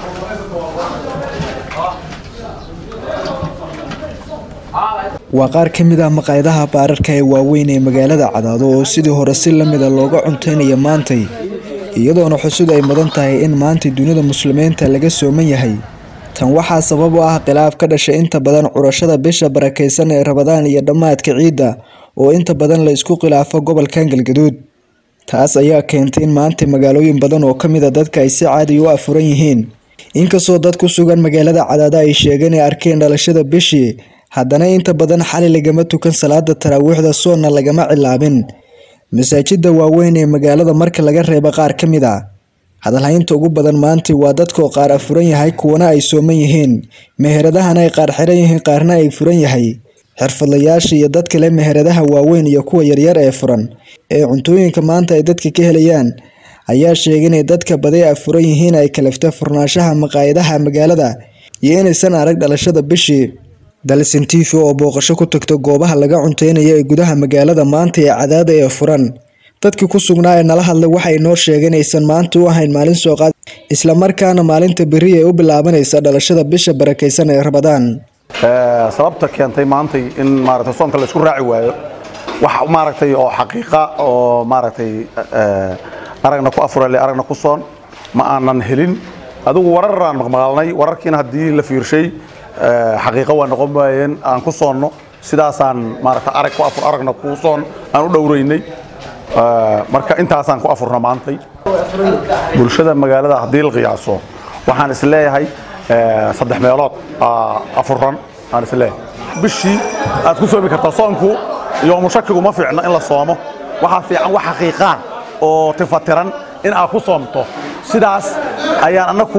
waa qaar ka mid ah maqaayadaha baararka ee waaweyn ee magaalada cadaado oo sidii hore si lamida looga cunteynaya maantay iyadoona xusud ay mudan tahay in maanta dunida muslimiinta laga sooman yahay tan waxaa sabab u ah khilaaf ka dhashay inta badan curashada bisha barakeysan ee rabadaan iyo dhammaadka ciidda oo inta badan la isku khilaafo gobolkan galgaduud taas ayaa keentay in maanta magaalooyin badan oo ka mid a dadka ay si caadi u afuran yihiin inkastoo dad ku sugan magaalada cadaado ay sheegeen ay arkeen dhalashada bishii haddana inta badan xali lagama tukan salaada taraawiixda soonna lagama cilaabin masaajida waaweyn ee magaalada marka laga reebo qaar ka mid a hadalhaynta ugu badan maanta waa dadkoo qaar afuran yahay kuwana ay sooman yihiin meheradahana ay qaar xiran yihiin qaarna ay furan yahay xirfadlayaasha iyo dad kale meheradaha waaweyn iyo kuwa yaryar ee furan ee cuntooyinka maanta ay dadka ka helayaan ayaa sheegay inay dadka badi afuran yihiin ay kalaftay furnaanshaha maqaayadaha magaalada iyo inaysan arag dhalashada bishii dalsin tv oo booqasho ku tagta goobaha laga cunteynaya ee gudaha magaalada maanta ee cadaada ee furan dadkii ku sugnaa ee nala hadlay waxay noo sheegeen aysan maanta u ahayn maalin soo qaad islamarkaana maalinta beri ay u bilaabanaysa dhalashada bisha barakeysan ee rabadaan sababta keentay maantay in maaragtay soonka la isku raaci waayo wax maaragtay oo xaqiiqa oo maaragtay aragna ku afurale aragna ku soon ma aanan helin adigu wararaan maqmaqalnay wararkiina haddii la fiirshay xaqiiqo waa noqon waayeen aan ku soonno sidaasaan maaragta arag ku afur aragna ku soon aan u dhowraynay marka intaasaan ku afurna maantay bulshada magaalada haddii la qiyaaso waxaan is leeyahay saddex meelood afuran aan is leeyahay bishii aad ku soomi kartaa soonku yoomu shakigu ma fiicno in la soomo waxaa fiican wax xaqiiqaan oo tifatiran in aad ku soomto sidaas ayaan annaku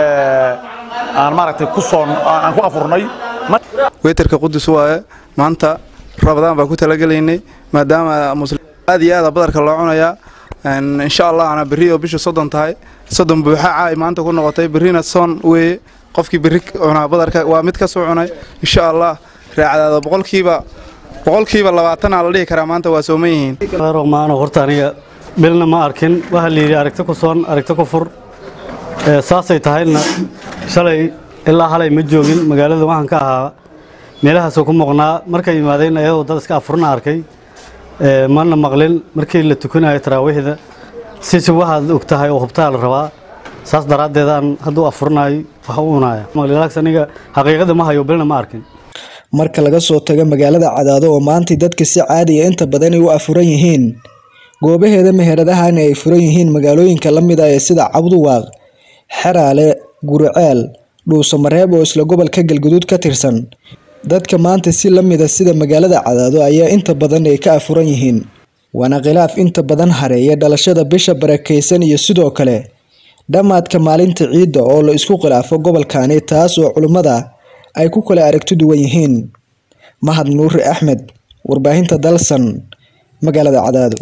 aan maaragtay ku soon aan ku afurnay weytarka qudus waaye maanta rabadaan baan ku talagelaynay maadaama aad iyo aada badarka loo cunayaa insha allah ana berri oo bishu soddon tahay soddon buuxa caay maanta ku noqotay berrina soon weeye qofkii berri cunaa badarka waa mid ka soo cunay insha allah raacdaada boqolkiiba boqolkiiba labaatanaa la dhihi karaa maanta waa sooman yihiin maano horta aniga bilna ma arkin waxaa la yidhi aragti ku soon aragti ku fur saasay tahayna shalay ilaa halay ma joogin magaalada waxaan ka ahaa meelahaasoo ku muuqnaa markay yimaadeen ayadoo dad iska afurna arkay mana maqlin markii la tukanayo taraawiixda sisi waxaad og tahay oo hubtaa la rabaa saas daraaddeedaan hadduu afurnayo wax u unaya maqlilaaks aniga xaqiiqada ma hayo bilna ma arkin marka laga soo tago magaalada cadaado oo maantay dadka si caadiya inta badan ay u afuran yihiin goobaheeda meheradahana ay furan yihiin magaalooyinka la mid ah ee sida cabduwaaq xeraale guriceel dhuusamareeb oo isla gobolka galguduud ka tirsan dadka maanta si la mida sida magaalada cadaado ayaa inta badan ay ka afuran yihiin waana khilaaf inta badan hareeya dhalashada bisha barakeysan iyo sidoo kale dhammaadka maalinta ciidda oo la isku khilaafo gobolkani taas oo culimmada ay ku kala aragti duwan yihiin mahad nuuri axmed warbaahinta dalsan magaalada cadaado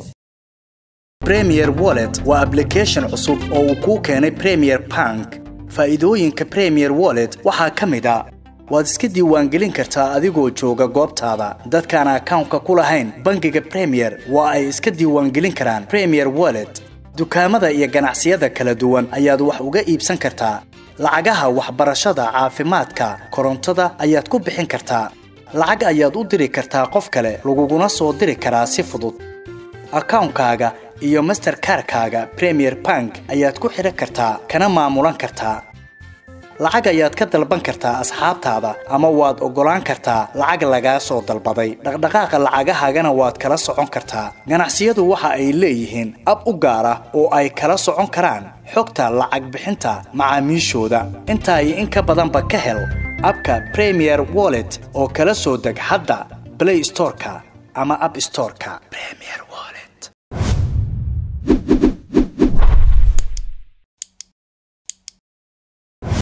premier wallet waa ablication cusub oo uu kuu keenay premier bank faa'iidooyinka premier wallet waxaa ka mid a waad iska diiwaangelin kartaa adigoo jooga goobtaada dadkaan akawnka ku lahayn bangiga premier waa ay iska diiwaangelin karaan premier wallet dukaamada iyo ganacsiyada kala duwan ayaad wax uga iibsan kartaa lacagaha waxbarashada caafimaadka korontada ayaad ku bixin kartaa lacag ayaad u diri kartaa qof kale laguguna soo diri karaa si fudud akawnkaaga iyo masterkarkaaga premier bank ayaad ku xidhan kartaa kana maamulan kartaa lacag ayaad ka dalban kartaa asxaabtaada ama waad oggolaan kartaa lacag lagaa soo dalbaday dhaqdhaqaaqa lacagahaagana waad kala socon kartaa ganacsiyadu waxa ay leeyihiin ab u gaar ah oo ay kala socon karaan xogta lacag bixinta macaamiishooda intaa iyo in ka badanba ka hel abka premier wallet oo kala soo deg hadda blay storeka ama ab storeka